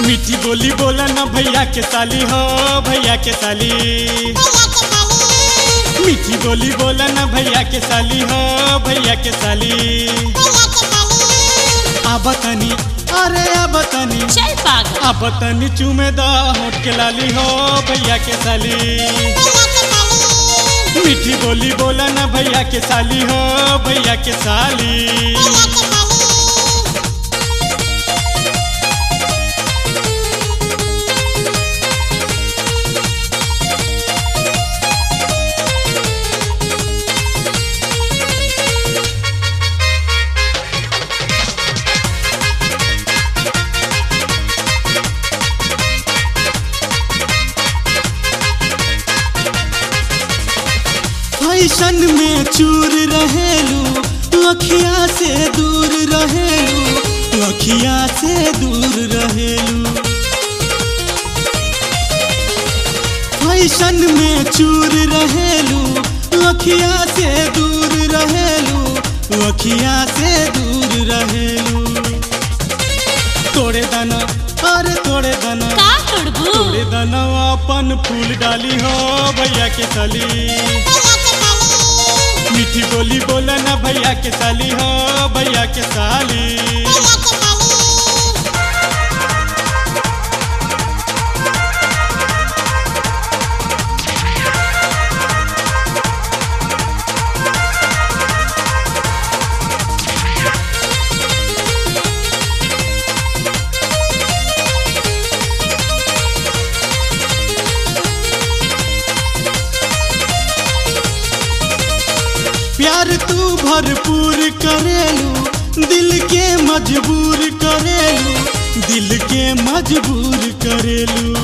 मीठी बोली बोला ना भैया के साली हो भैया के साली मीठी बोली बोला ना भैया के साली हो भैया के साली आबतनी अरे आबतनी चल पागल आबतनी चूमे दा होठ के लाली हो भैया के साली मीठी बोली बोला ना भैया के साली हो भैया के साली फैशन में चूर रहेलू अखिया से दूर रहेलू अखिया से दूर रहेलू फैशन में चूर रहेलू अखिया से दूर रहेलू अखिया से दूर रहेलू तोड़े दाना अरे तोड़े दाना का तोड़बू तोड़े दाना अपन फूल डाली हो भैया के साली मीठी बोली बोला ना भैया के साली हो भैया के साली प्यार तू भरपूर करेलू दिल के मजबूर करेलू दिल के मजबूर करेलू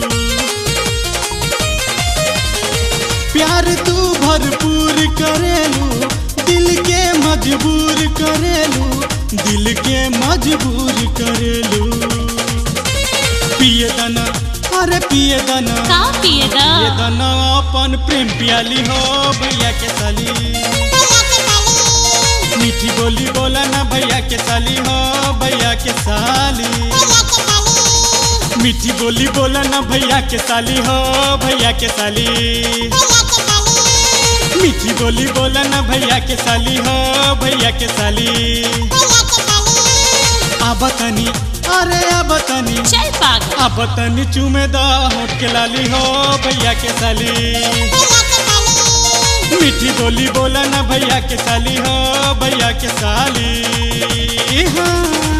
प्यार तू भरपूर करेलू दिल के मजबूर करेलू दिल के मजबूर करेलू पिए दाना अरे पिए दाना का पिएगा ये दाना अपन प्रेम पियाली हो भैया के साली मीठी बोली बोला ना भैया के साली हो भैया के साली मीठी बोली बोला ना भैया के साली हो भैया के साली मीठी बोली बोला ना भैया के साली हो भैया के साली आबतनी अरे आबतनी चल पागल आबतनी चूमे दा होठ के लाली हो भैया के साली मीठी बोली बोला ना भैया के साली हो भैया के साली हाँ